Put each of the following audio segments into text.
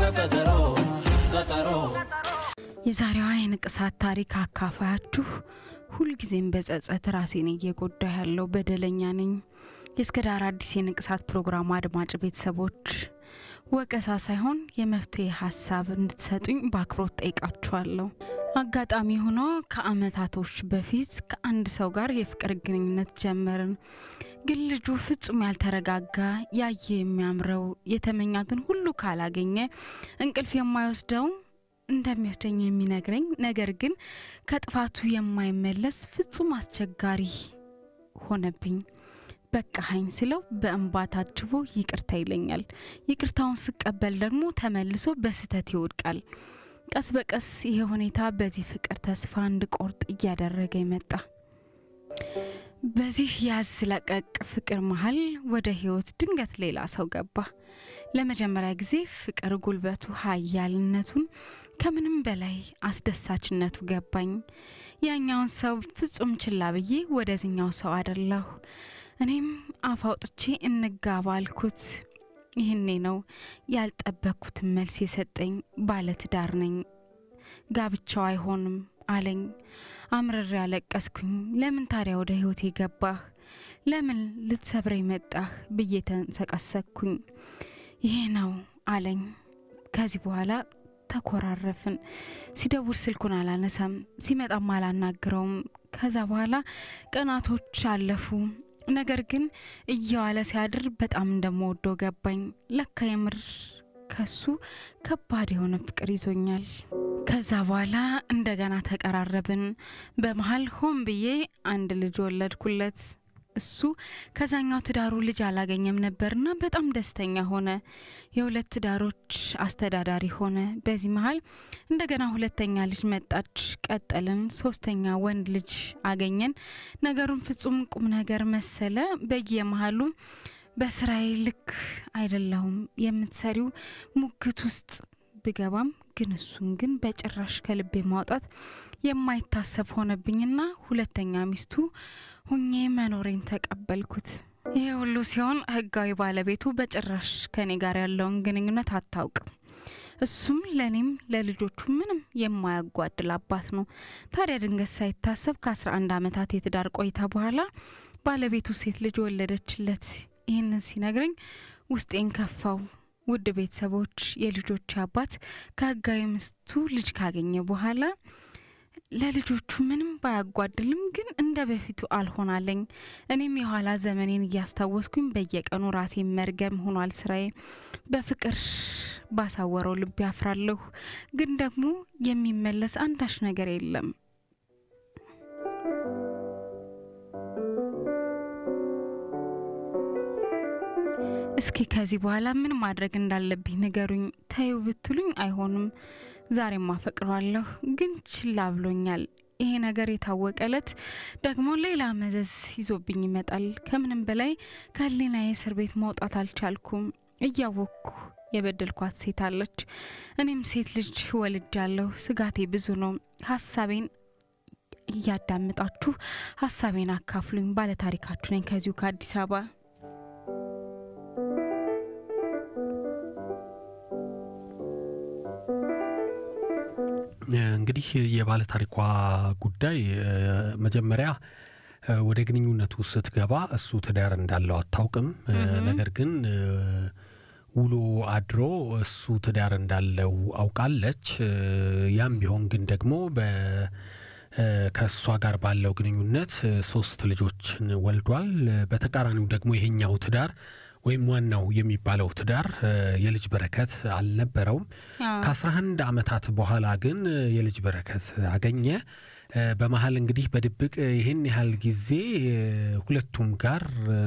ቀጠሮ ቀጠሮ የዛሬዋ የንቅሳት ታሪክ አካፋያችሁ ሁልጊዜም በጸጸት ራሴን እየጎዳ ያለው በደለኛ ነኝ። የእስከ ዳር አዲስ የንቅሳት ፕሮግራም አድማጭ ቤተሰቦች ወቀሳ ሳይሆን የመፍትሄ ሀሳብ እንድትሰጡኝ በአክብሮት ጠይቃችኋለሁ። አጋጣሚ ሆኖ ከአመታቶች በፊት ከአንድ ሰው ጋር የፍቅር ግንኙነት ጀመርን። ግን ልጁ ፍጹም ያልተረጋጋ፣ ያየ የሚያምረው የተመኛትን ሁሉ ካላገኘ እንቅልፍ የማይወስደው እንደሚወስደኝ የሚነግረኝ ነገር ግን ከጥፋቱ የማይመለስ ፍጹም አስቸጋሪ ሆነብኝ። በቃሀኝ ስለው በእንባ ታጅቦ ይቅርታ ይለኛል። ይቅርታውን ስቀበል ደግሞ ተመልሶ በስህተት ይወድቃል። ቀስ በቀስ ይሄ ሁኔታ በዚህ ፍቅር ተስፋ እንድቆርጥ እያደረገ መጣ። በዚህ ያዝ ለቀቅ ፍቅር መሀል ወደ ህይወት ድንገት ሌላ ሰው ገባ። ለመጀመሪያ ጊዜ ፍቅር ጉልበቱ ኃያልነቱን ከምንም በላይ አስደሳችነቱ ገባኝ። ያኛውን ሰው ፍጹም ችላ ብዬ ወደዚኛው ሰው አደላሁ። እኔም አፍ አውጥቼ እንጋባ አልኩት። ይህኔ ነው ያልጠበቅኩትን መልስ የሰጠኝ። ባለትዳር ነኝ፣ ጋብቻው አይሆንም አለኝ። አምርሬ ያለቀስኩኝ። ለምን ታዲያ ወደ ህይወቴ ገባህ? ለምን ልትሰብረኝ መጣህ? ብዬ ተንሰቀሰቅኩኝ። ይሄ ነው አለኝ። ከዚህ በኋላ ተኮራረፍን። ሲደውል ስልኩን አላነሳም፣ ሲመጣም አላናግረውም። ከዛ በኋላ ቀናቶች አለፉ። ነገር ግን እየዋለ ሲያድር በጣም እንደምወደው ገባኝ። ለካ የምር ከሱ ከባድ የሆነ ፍቅር ይዞኛል። ከዛ በኋላ እንደገና ተቀራረብን። በመሀል ሆን ብዬ አንድ ልጅ ወለድኩለት። እሱ ከዛኛው ትዳሩ ልጅ አላገኘም ነበርና በጣም ደስተኛ ሆነ። የሁለት ትዳሮች አስተዳዳሪ ሆነ። በዚህ መሀል እንደገና ሁለተኛ ልጅ መጣች። ቀጠልን። ሶስተኛ ወንድ ልጅ አገኘን። ነገሩን ፍጹም ቁም ነገር መሰለ። በየመሀሉ በስራዬ ልክ አይደለሁም የምትሰሪው ሙግት ውስጥ ብገባም ግን እሱን ግን በጭራሽ ከልቤ ማውጣት የማይታሰብ ሆነብኝና ሁለተኛ ሚስቱ ሁኜ መኖሬን ተቀበልኩት። ይህ ሁሉ ሲሆን ህጋዊ ባለቤቱ በጭራሽ ከኔ ጋር ያለውን ግንኙነት አታውቅም። እሱም ለእኔም ለልጆቹ ምንም የማያጓድል አባት ነው። ታዲያ ድንገት ሳይታሰብ ከ11 ዓመታት የትዳር ቆይታ በኋላ ባለቤቱ ሴት ልጅ ወለደችለት። ይህንን ሲነግረኝ ውስጤን ከፋው። ውድ ቤተሰቦች፣ የልጆች አባት ከህጋዊ ሚስቱ ልጅ ካገኘ በኋላ ለልጆቹ ምንም ባያጓድልም ግን እንደ በፊቱ አልሆናለኝ። እኔም የኋላ ዘመኔን እያስታወስኩኝ በየቀኑ ራሴ መርገም ሆኗል ስራዬ። በፍቅር ባሳወረው ልብ ያፍራለሁ፣ ግን ደግሞ የሚመለስ አንዳች ነገር የለም። እስኪ ከዚህ በኋላ ምን ማድረግ እንዳለብኝ ንገሩኝ። ተዩ ብትሉኝ አይሆንም። ዛሬም አፈቅረዋለሁ፣ ግን ችላ ብሎኛል። ይሄ ነገር የታወቀ እለት ደግሞ ሌላ መዘዝ ይዞብኝ ይመጣል። ከምንም በላይ ከህሊና የእስር ቤት መውጣት አልቻልኩም። እያወቅኩ የበደልኳት ሴት አለች። እኔም ሴት ልጅ ወልጃለሁ። ስጋቴ ብዙ ነው። ሀሳቤን እያዳምጣችሁ ሀሳቤን አካፍሉኝ። ባለታሪካችሁ ነኝ ከዚሁ ከአዲስ አበባ። እንግዲህ የባለ ታሪኳ ጉዳይ መጀመሪያ ወደ ግንኙነቱ ስትገባ እሱ ትዳር እንዳለው አታውቅም። ነገር ግን ውሎ አድሮ እሱ ትዳር እንዳለው አውቃለች። ያም ቢሆን ግን ደግሞ ከእሷ ጋር ባለው ግንኙነት ሶስት ልጆችን ወልዷል። በተቃራኒው ደግሞ ይሄኛው ትዳር ወይም ዋናው የሚባለው ትዳር የልጅ በረከት አልነበረውም። ከአስራ አንድ ዓመታት በኋላ ግን የልጅ በረከት አገኘ። በመሀል እንግዲህ በድብቅ ይህን ያህል ጊዜ ሁለቱም ጋር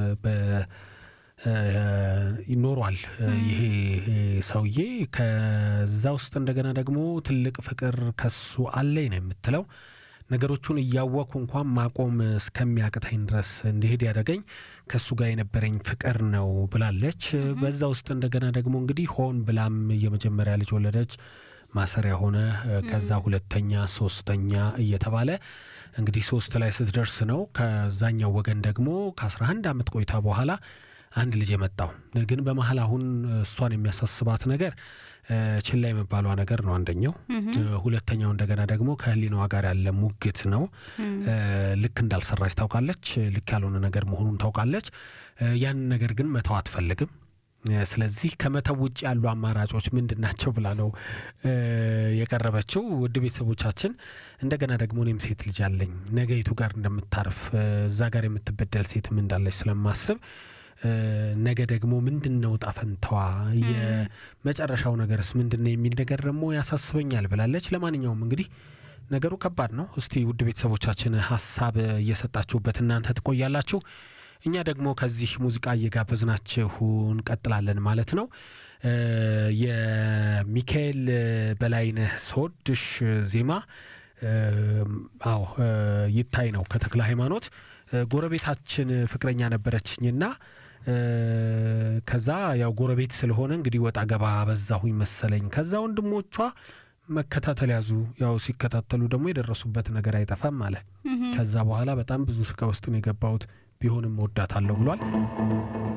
ይኖሯል ይሄ ሰውዬ። ከዛ ውስጥ እንደገና ደግሞ ትልቅ ፍቅር ከሱ አለኝ ነው የምትለው ነገሮቹን እያወቅኩ እንኳን ማቆም እስከሚያቅተኝ ድረስ እንዲሄድ ያደረገኝ ከእሱ ጋር የነበረኝ ፍቅር ነው ብላለች። በዛ ውስጥ እንደገና ደግሞ እንግዲህ ሆን ብላም የመጀመሪያ ልጅ ወለደች፣ ማሰሪያ ሆነ። ከዛ ሁለተኛ፣ ሶስተኛ እየተባለ እንግዲህ ሶስት ላይ ስትደርስ ነው ከዛኛው ወገን ደግሞ ከአስራ አንድ ዓመት ቆይታ በኋላ አንድ ልጅ የመጣው ግን በመሀል አሁን እሷን የሚያሳስባት ነገር ችላ የመባሏ ነገር ነው አንደኛው። ሁለተኛው እንደገና ደግሞ ከህሊናዋ ጋር ያለ ሙግት ነው። ልክ እንዳልሰራች ታውቃለች። ልክ ያልሆነ ነገር መሆኑን ታውቃለች። ያንን ነገር ግን መተው አትፈልግም። ስለዚህ ከመተው ውጭ ያሉ አማራጮች ምንድን ናቸው ብላ ነው የቀረበችው። ውድ ቤተሰቦቻችን፣ እንደገና ደግሞ እኔም ሴት ልጅ አለኝ ነገይቱ ጋር እንደምታርፍ እዛ ጋር የምትበደል ሴትም እንዳለች ስለማስብ ነገ ደግሞ ምንድን ነው ጣፈንተዋ የመጨረሻው ነገርስ ምንድን ነው የሚል ነገር ደግሞ ያሳስበኛል ብላለች። ለማንኛውም እንግዲህ ነገሩ ከባድ ነው። እስቲ ውድ ቤተሰቦቻችን ሀሳብ እየሰጣችሁበት እናንተ ትቆያላችሁ። እኛ ደግሞ ከዚህ ሙዚቃ እየጋበዝናችሁ እንቀጥላለን ማለት ነው። የሚካኤል በላይነህ ስወድሽ ዜማ አዎ ይታይ ነው ከተክለ ሃይማኖት ጎረቤታችን ፍቅረኛ ነበረችኝና ከዛ ያው ጎረቤት ስለሆነ እንግዲህ ወጣ ገባ በዛሁኝ መሰለኝ። ከዛ ወንድሞቿ መከታተል ያዙ። ያው ሲከታተሉ ደግሞ የደረሱበት ነገር አይጠፋም አለ። ከዛ በኋላ በጣም ብዙ ስቃይ ውስጥ ነው የገባሁት ቢሆንም እወዳታለሁ ብሏል።